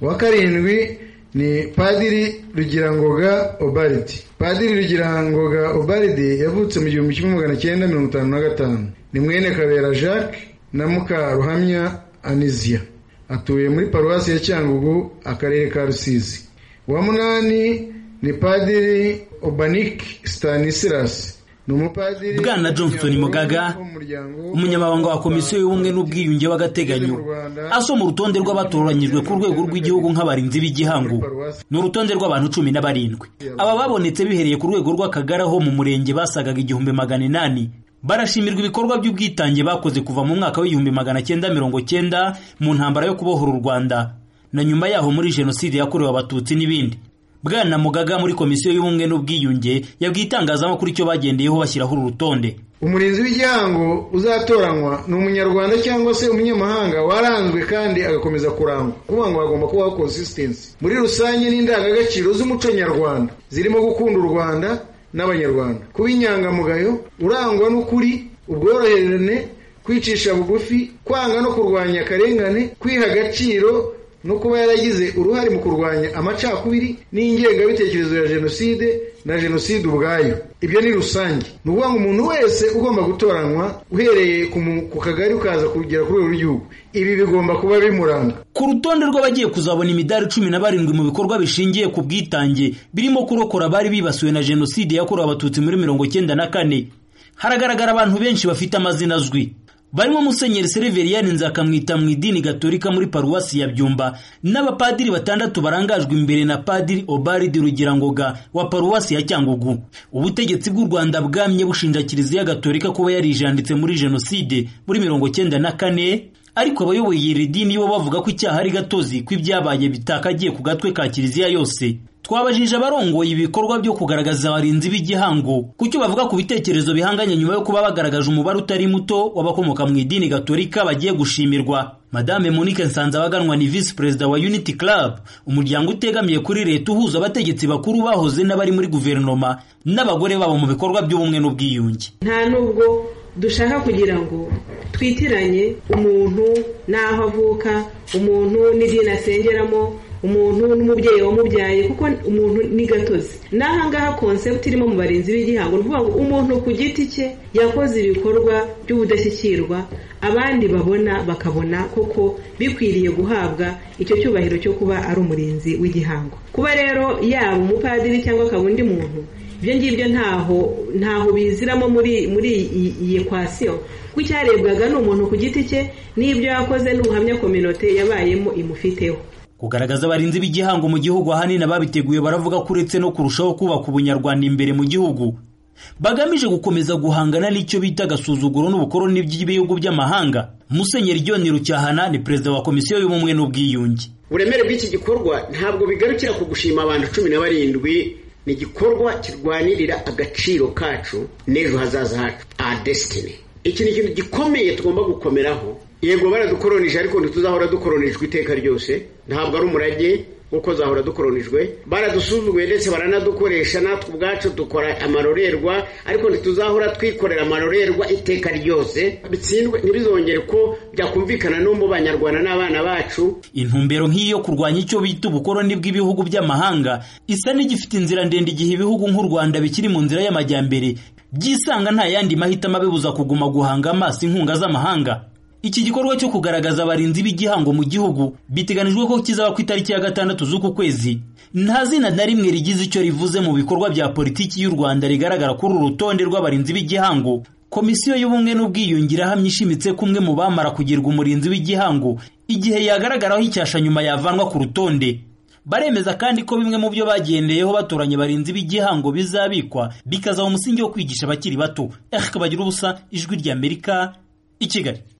uwa karindwi ni padiri rugirangoga obaridi padiri rugirangoga obaridi yavutse mu gihumbi kimwe magana cyenda mirongo itanu na gatanu ni mwene kabera jacques na mukaruhamya anizia atuye muri paruwasi ya cyangugu akarere ka rusizi uwa munani ni padiri obanik stanislas ni umupadiri bwana johnson mugaga umunyamabanga wa komisiyo y'ubumwe n'ubwiyunge w'agateganyo asoma urutonde rw'abatoranyijwe ku rwego rw'igihugu nk'abarinzi b'igihango ni urutonde rw'abantu cumi na barindwi aba babonetse bihereye ku rwego rw'akagari aho mu murenge basagaga igihumbi magana inani barashimirwa ibikorwa by'ubwitange bakoze kuva mu mwaka w'igihumbi magana cyenda mirongo cyenda mu ntambara yo kubohora u rwanda na nyuma yaho muri jenoside yakorewe abatutsi n'ibindi bwana mugaga muri komisiyo y'ubumwe n'ubwiyunge yabwiye itangazamakuru icyo bagendeyeho bashyiraho uru rutonde umurinzi w'igihango uzatoranywa ni umunyarwanda cyangwa se umunyamahanga waranzwe kandi agakomeza kurangwa kuvuga ngo hagomba kubaho consistency muri rusange n'indangagaciro z'umuco nyarwanda zirimo gukunda u rwanda n'abanyarwanda kuba inyangamugayo urangwa n'ukuri ubworoherane kwicisha bugufi kwanga no kurwanya akarengane kwiha agaciro no kuba yaragize uruhare mu kurwanya amacakubiri n'ingengabitekerezo ya jenoside na jenoside ubwayo ibyo ni rusange ni ukuvuga ngo umuntu wese ugomba gutoranywa uhereye ku kagari ukaza kugera ku rwego rw'igihugu ibi bigomba kuba bimuranga ku rutonde rw'abagiye kuzabona imidari cumi na barindwi mu bikorwa bishingiye ku bwitange birimo kurokora abari bibasiwe na jenoside yakorewe abatutsi muri mirongo cyenda na kane haragaragara abantu benshi bafite amazina azwi barimo musenyeri sereveriyani nzakamwita mu idini gatolika muri paruwasi ya byumba n'abapadiri batandatu barangajwe imbere na padiri obaridi rugirangoga wa paruwasi ya cyangugu ubutegetsi bw'u rwanda bwamye bushinja kiliziya gatolika kuba yarijanditse muri jenoside muri mirongo cyenda na kane ariko abayoboye iri dini bo bavuga ko icyaha ari gatozi ko ibyabaye bitakagiye ku gatwe ka kiliziya yose twabajije abarongoye ibikorwa byo kugaragaza abarinzi b'igihango kucyo bavuga ku bitekerezo bihanganye nyuma yo kuba bagaragaje umubare utari muto w'abakomoka mu idini gatolika bagiye gushimirwa madame monique nsanzabaganwa ni visi perezida wa unity club umuryango utegamiye kuri leta uhuza abategetsi bakuru bahoze n'abari muri guverinoma n'abagore babo mu bikorwa by'ubumwe n'ubwiyunge nta nubwo dushaka kugira ngo twitiranye umuntu n'aho avuka umuntu n'idini asengeramo umuntu n'umubyeyi wamubyaye kuko umuntu ni gatozi n'ahangaha konsepti irimo mu barinzi b'igihango ni ukuvuga ngo umuntu ku giti cye yakoze ibikorwa by'ubudashyikirwa abandi babona bakabona koko bikwiriye guhabwa icyo cyubahiro cyo kuba ari umurinzi w'igihango kuba rero yaba umupadiri cyangwa akaba undi muntu ibyo ngibyo ntaho ntaho biziramo muri muri iyi ekwasiyo kuko icyarebwaga ni umuntu ku giti cye n'ibyo yakoze n'ubuhamya kominote yabayemo imufiteho kugaragaza abarinzi b'igihango mu gihugu ahanini ababiteguye baravuga ko uretse no kurushaho kubaka ubunyarwanda imbere mu gihugu bagamije gukomeza guhangana n'icyo bita agasuzuguro n'ubukoroni by'ibihugu by'amahanga musenyeri john rucyahana ni perezida wa komisiyo y'ubumwe n'ubwiyunge uburemere bw'iki gikorwa ntabwo bigarukira ku gushima abantu cumi na barindwi ni igikorwa kirwanirira agaciro kacu n'ejo hazaza hacu a desitini iki ni ikintu gikomeye tugomba gukomeraho yego baradukoronije ariko ntituzahora dukoronijwe iteka ryose ntabwo ari umurage kuko zahora dukoronijwe baradusuzuguye ndetse baranadukoresha natwe ubwacu dukora amarorerwa ariko ntituzahora twikorera amarorerwa iteka ryose bitsindwe ntibizongere ko byakumvikana no mu banyarwanda n'abana bacu intumbero nk'iyo kurwanya icyo bita ubukoroni bw'ibihugu by'amahanga isa n'igifite inzira ndende igihe ibihugu nk'u rwanda bikiri mu nzira y'amajyambere byisanga nta yandi mahitamo abibuza kuguma guhanga amaso inkunga z'amahanga iki gikorwa cyo kugaragaza abarinzi b'igihango mu gihugu biteganijwe ko kizaba ku itariki ya gatandatu z'uku kwezi nta zina na rimwe rigize icyo rivuze mu bikorwa bya politiki y'u rwanda rigaragara kuri uru rutonde rw'abarinzi b'igihango komisiyo y'ubumwe n'ubwiyunge irahamya ishimitse ko umwe mu bamara kugirwa umurinzi w'igihango igihe yagaragaraho icyasha nyuma yavanwa ku rutonde baremeza kandi ko bimwe mu byo bagendeyeho batoranya abarinzi b'igihango bizabikwa bikazaba umusingi wo kwigisha abakiri bato eric bagira ubusa ijwi ry'amerika i kigali